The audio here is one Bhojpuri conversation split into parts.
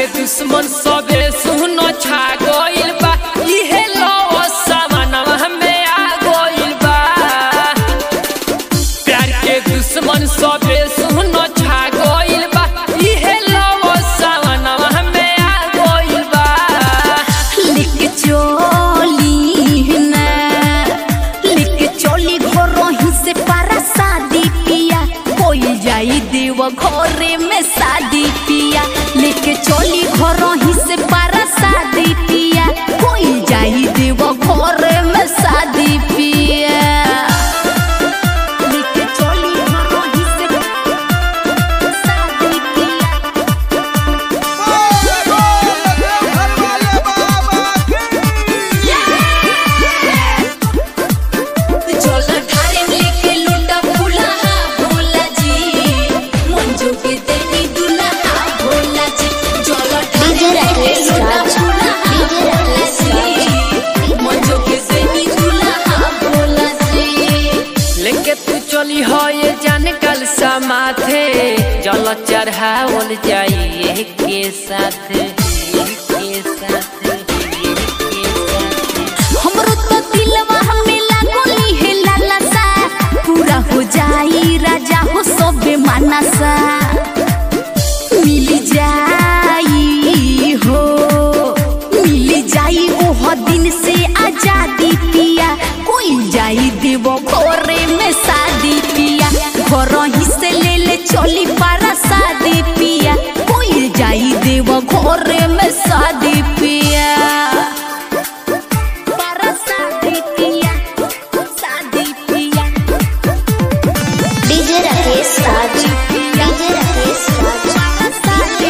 दुश्मन सबे सुनो छा गइल बा इहे लव सामनवा में आ गइल बा प्यार के दुश्मन सबे सुनो छा गइल बा इहे लव सामनवा में आ गइल बा लिख चोली ना लिख चोली घरों ही से पारा शादी पिया कोई जाई देव घरे में शादी पिया लिख चोली घरों ही से पारा शादी पिया कोई जाई देव घरे में शादी पिया लिख चोली घरों ही से शादी पिया चल ठारे लेके लुटा फुलाहा भोला जी मंजू के देनी दुल्हा भोला जी चल ठारे लेके लुटा फुलाहा भोला जी मंजू के देनी दुल्हा भोला जी लेके तू चली हो ये जान कल समाथे जल चढ़ावल जाइए के साथ के साथ के साथ हमरो तो दिलवा हमें लागोली है लाला सा पूरा हो जाई राजा हो सबे मानसा मिल जाई हो मिल जाई ओह दिन से आजादी पिया कोई जाई देव घरे में शादी पिया घर ही से ले ले चली पारा शादी पिया कोई जाई देव घरे में शादी पिया para Sadipia, Sadipia, DJ Rakesh Raj DJ Rakesh Raj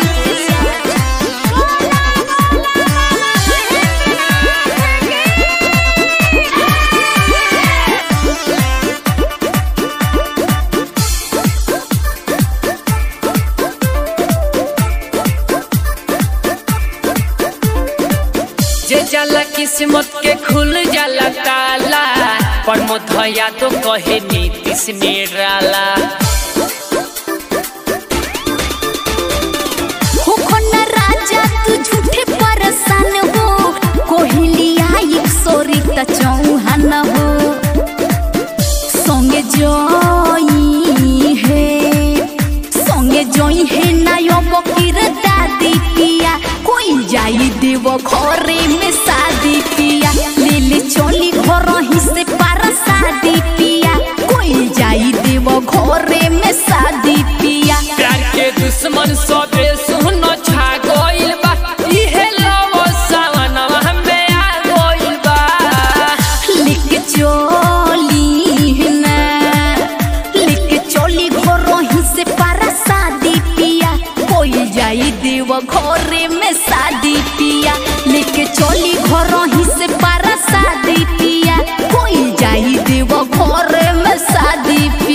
जे जाला किस्मत के खुल जाला ताला पर मोधया तो कहे नीतीश निराला हो खन्ना राजा तू झूठे परेशान हो कोहलिया एक सोरी त चौहान हो संगे जोई है संगे जोई है नायो बकीर दादी पिया कोई जाई देव घरे में शादी पिया ले ले चली घर ही से पारा शादी पिया कोई जाई देव घरे में शादी पिया प्यार के दुश्मन सबे सुनो छा गइल बा इहे लव सावनवा में आ गइल बा लिख चोली ना लिख चोली घरों ही से पारा शादी पिया कोई जाई देव घरे में शादी पिया लिख चोली घरों ही से पारा शादी पिया कोई जाई देव घरे में शादी पिया